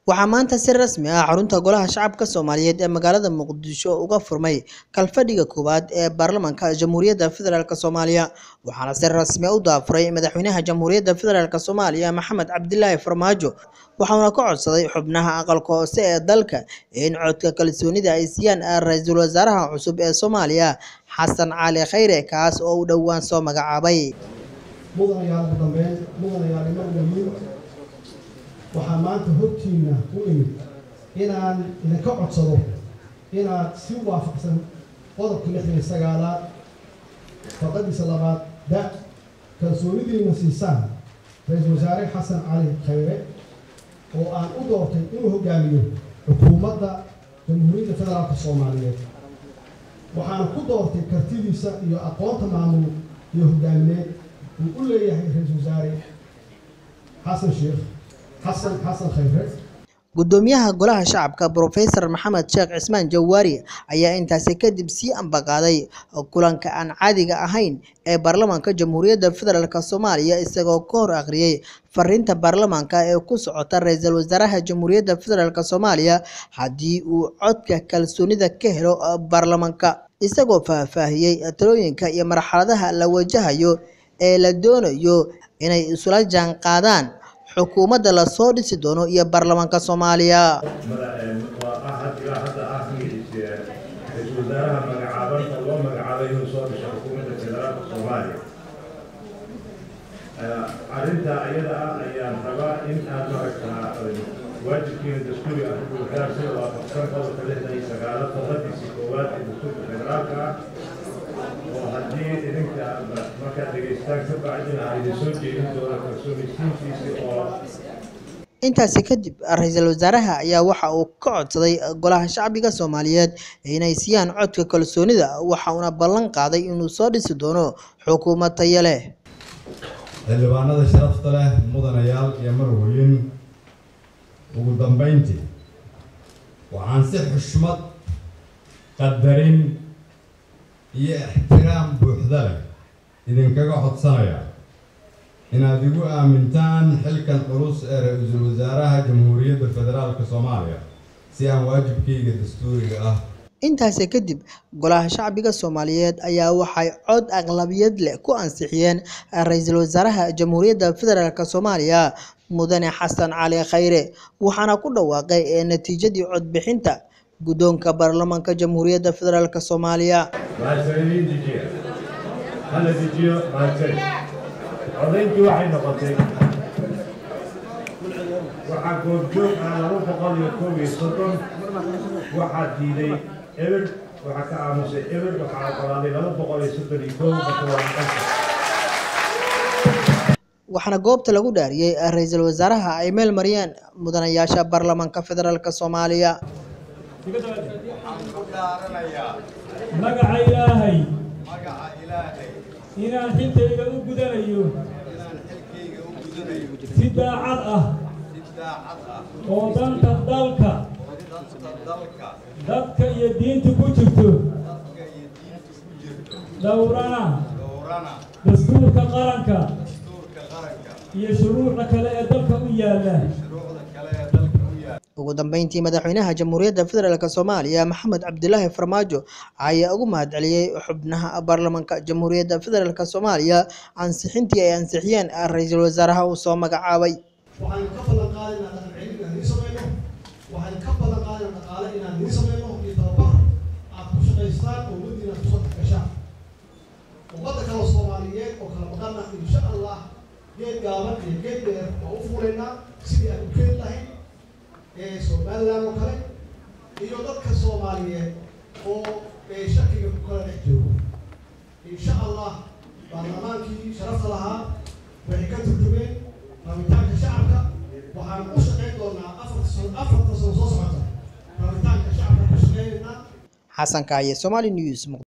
waxaa maanta si rasmi ah xarunta golaha shacabka soomaaliyeed ee magaalada muqdisho uga furmay kalfadhiga koowaad ee baarlamaanka jamhuuriyadda federaalk soomaaliya waxaana si rasmi u daafuray madaxweynaha jamhuuriyadda federaalk soomaaliya maxamed cabdilaahi farmaajo waxauna ka codsaday xubnaha aqalka hoose ee dalka in codka kalsoonida ay siiyaan ra-iisul wasaaraha cusub ee soomaaliya xasan cali khayre kaas oo uu dhowaan soo magacaabay mudanayaal ugu dambeyn mudanayaal ima dhamin waxaa maanta hortiina u imid inaan idinka codsado inaad si waafaqsan qodobka lixdan iyo sagaalaad faqadiisa labaad da kalsoonidiina siisaan ra-iisul wasaare xasan cali khayre oo aan u doortay inuu hogaamiyo xukuumadda jamhuuriyadda federaalka soomaaliyeed waxaan ku doortay kartidiisa iyo aqoonta maamul iyo hogaamineed uu u leeyahay ra-iisul wasaare xasan sheekh xasan xasan khayre gudoomiyaha golaha shacabka brofesor maxamed sheekh cismaan jawaari ayaa intaasi kadib sii ambaqaaday kulanka aan caadiga ahayn ee baarlamaanka jamhuuriyadda federaalk soomaaliya isagoo ka hor akhriyey fariinta baarlamaanka ee ku socota ra-iisul wasaaraha jamhuuriyadda federaalk soomaaliya haddii uu codka kalsoonida ka helo baarlamaanka isagoo faahfaahiyey talooyinka iyo marxaladaha la wajahayo ee la doonayo inay isula jaan qaadaan xukuumadda lasoo dhisi doono iyo baarlamaanka soomaaliya waa ahad ilaa hadda ah ra-iisul wasaaraha magacaaban oo loo magacaabay inuu soo dhisho xukuumadda federaalka soomaaliya arrinta ayada ah ayaan rabaa in aad maragtaa waajibkiina dastuuri ah ugaarsi waafaqsan qodobka lixdan iyo sagaalo faqadiisii koowaad ee dastuurka federaalka ah oo haddii idinka markaad dhegaystaan ka bacdina aan idin soo jeedin doono kalsoonisiintiisii oo intaasi kadib ra-iisul wasaaraha ayaa waxa uu ka codsaday golaha shacbiga soomaaliyeed inay siiyaan codka kalsoonida waxa uuna ballan qaaday inuu soo dhisi doono xukuumad tayo leh xildhibaanada sharafta leh mudanayaal iyo marweyn ugu dambeyntii waxaan si xushmad qadarin iyo ixtiraam buuxda leh idinkaga codsanayaa inaad igu aamintaan xilkan culus ee ra-iisul wasaaraha jamhuuriyadda federaalka soomaaliya si aan waajibkayga dastuuriga ah intaasi kadib golaha shacbiga soomaaliyeed ayaa waxay cod aqlabiyad leh ku ansixiyeen ra-iisul wasaaraha jamhuuriyadda federaalk soomaaliya mudane xasan cali khayre waxaana ku dhawaaqay ee natiijadii codbixinta guddoonka baarlamaanka jamhuuriyadda federaalk soomaaliya mahadsanidin dejiya hala dejiyo mahadsan codayntii waxay noqotay waxaa goobjoog ah laba boqol iyo koob iyo soddon waxaa diiday eber waxaa ka aamusay eber waxaa oggolaaday laba boqol iyo soddon iyo koob marka waa maqanka waxaana goobta lagu dhaariyey ra-iisul wasaaraha ay meel mariyeen mudanayaasha baarlamaanka federaalk soomaaliya magaca ilaahay inaan xilkayga u gudanayo si daacad ah oo danta dalka dadka iyo diinta ku jirto dhowrana dastuurka qaranka iyo shuruucda kale ee dalka u yaalla ugu dambeyntii madaxweynaha jamhuuriyadda federaalk soomaaliya maxamed cabdilaahi farmaajo ayaa ugu mahadceliyey xubnaha baarlamaanka jamhuuriyadda federaalk soomaaliya ansixintii ay ansixiyeen ra-iisul wasaaraha uu soo magacaabay waxaan ka ballan qaadaynaa dhaqancelin inaan nii samayno waxaan ka ballan qaadaynaa dhaqaale inaan nii samayno iyo tababar aad ku shaqaystaan oo ummaddiina aad kusoo gashaan ummadda kale soomaaliyeed oo kala maqana insha allah geed gaaban iyo geed dheer waa u fuulaynaa sidii aan u keeni lahayn ee somaliland oo kale iyo dadka soomaaliyeed oo shakiga ku kala dhex joogo insha allah baarlamaankii sharafta lahaa waxay ka turjumeen rabitaanka shacabka waxaan u shaqayn doonaa afarta sano afarta sano soo socota rabitaanka shacabka ka shaqaynaynaa xasan kaaye somali news